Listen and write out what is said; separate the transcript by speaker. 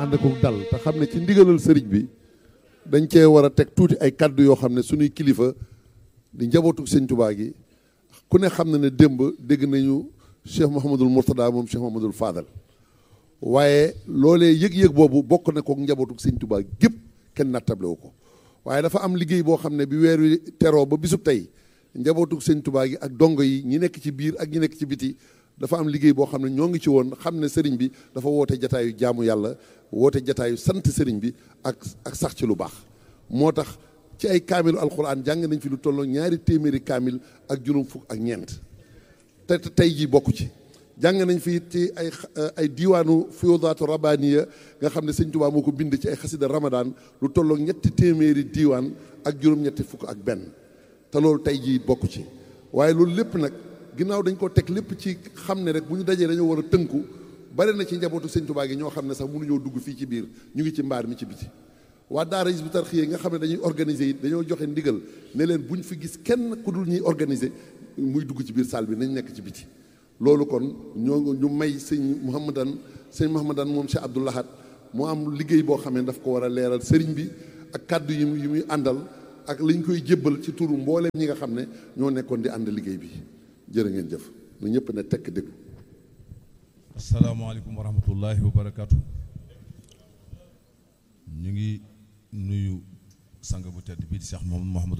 Speaker 1: ànd ko dal te xam ne ci ndigalal sëriñ bi dañ cee war a teg tuuti ay kaddu yoo xam ne suñuy kilifa di njabootu sëñ Tuubaa gi ku ne xam na ne démb dégg nañu Cheikh Mouhamadul Mourtada moom Cheikh Mouhamadul Fadal waaye loolee yëg-yëg boobu bokk na ko njabootu sëñ Tuubaa gépp kenn nattable wu ko waaye dafa am liggéey boo xam ne bi weer wi teroo ba bisub tey njabootu sëñ Tuubaa gi ak dongo yi ñi nekk ci biir ak ñi nekk ci biti dafa am liggéey boo xam ne ñoo ngi ci woon xam ne sëriñ bi dafa woote jataayu jaamu yàlla woote jataayu sant sëriñ bi ak ak sax ci lu baax moo tax ci ay kaamilu alxuraan jàng nañ fi lu tolloo ñaari téeméeri kaamil ak juróom fukk ak ñeent te tey jii bokk ci jàng nañ fi ci ay ay diiwaanu fiyoodaatu rabaniya nga xam ne sëñ Tuubaa moo ko bind ci ay xasida ramadan lu tolloo ñetti téeméeri diiwaan ak juróom-ñetti fukk ak benn te loolu tey jii bokk ci waaye loolu lépp nag ginnaaw dañ ko teg lépp ci xam ne rek bu ñu dajee dañoo war a tënku bari na ci njabootu sëñ Tuubaa gi ñoo xam ne sax mënuñoo dugg fii ci biir ñu ngi ci mbaar mi ci biti waa daara Hizbut Tarqiyyah nga xam ne dañuy organiser it dañoo joxe ndigal ne leen buñ fi gis kenn ku dul ñuy organiser muy dugg ci biir salle bi nañ nekk ci biti loolu kon ñoo ñu may sëñ Mouhamadan sëñ Mouhamadan moom Cheikh Abdou Lahad mu am liggéey boo xam ne daf ko war a leeral sëriñ bi ak kàddu yi yi muy àndal ak liñ koy jébbal ci turu mbooleem ñi nga xam ne ñoo nekkoon di ànd liggéey bi jërë ngeen jëf na ñëpp ne tekk déglu
Speaker 2: asalaamaaleykum wa rahmatullahi wa barakaatu ñu ngi nuyu sang bu tedd bii di Cheikh Mouhamadou